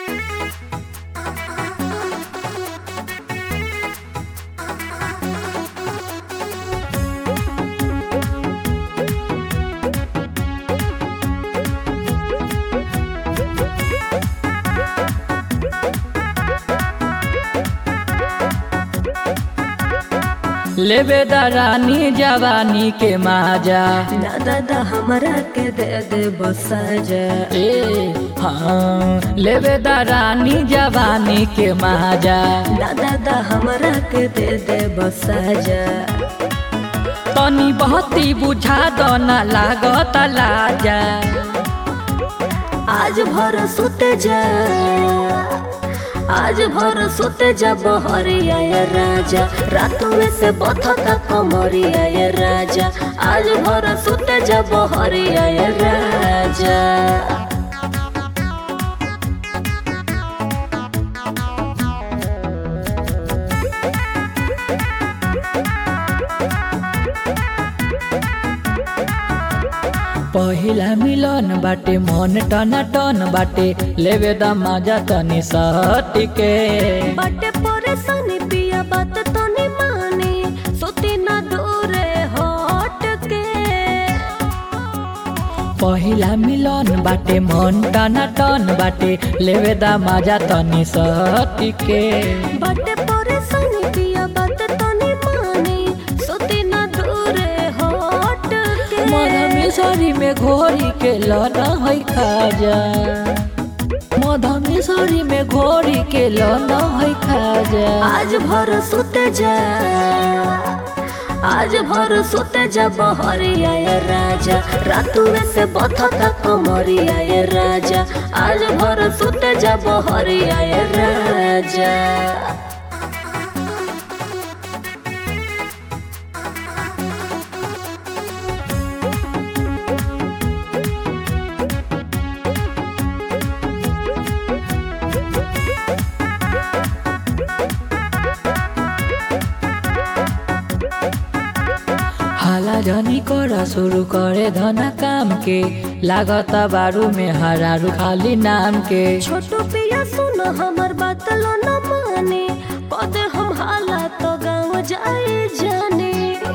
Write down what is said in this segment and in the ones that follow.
लेबे दरानी जवानी के माजा ना दादा हमरा के दे दे बसाजा ए हाँ लेबे दरानी जवानी के माजा ना दादा हमरा के दे दे बसाजा तनी बहती बुझा दो ना लागत लाजा आज भर सुते जा आज भर सुते जा बहरिया या राजा रातों में से बथता कमरिया या राजा आज भर सुते जा बहरिया या राजा पहिला मिलन बाटे मन टना टन बाटे लेबे द माजा तनी सटके बटे परेशानी पिया बात तो नहीं माने सोती ना दूरे हट के पहिला मिलन बाटे मन टना टन बाटे लेबे द माजा तनी सटके बटे परेशानी पिया बात तो नहीं माने सोती ना दूरे हट के मधा मिसरी में घोरी के लना है खाजा मधा मिसरी में घोरी के लना है खाजा आज भर सुते जा आज भर सुते जा बहरिया या राजा रातू में से बथता कमरिया या राजा आज भर सुते जा बहरिया या राजा हाला जनी करा शुरू करे धना काम के लागता बारू में हरारू खाली नाम के छोटू पिया सुन हमर बात लो न माने कदे हम हाला तो गाँव जाए जाने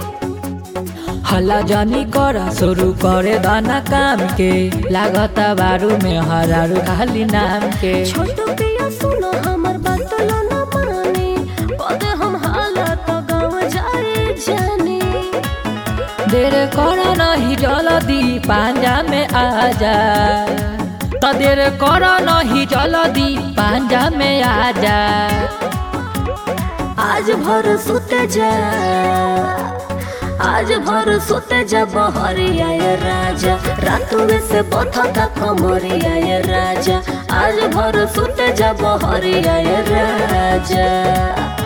हला जनी करा शुरू करे धना काम के लागता बारू में हरारू खाली नाम के छोटू पिया सुन हमर बात लो न माने कदे हम हाला तो गाँव जाए जाने देर करा नहीं जल्दी पांजा में आजा तो देर करा नहीं जल्दी पांजा में आजा आज भर सुते जा आज भर सुते जा बहरिया या राजा रातों में से बथता कमरिया या राजा आज भर सुते जा बहरिया या राजा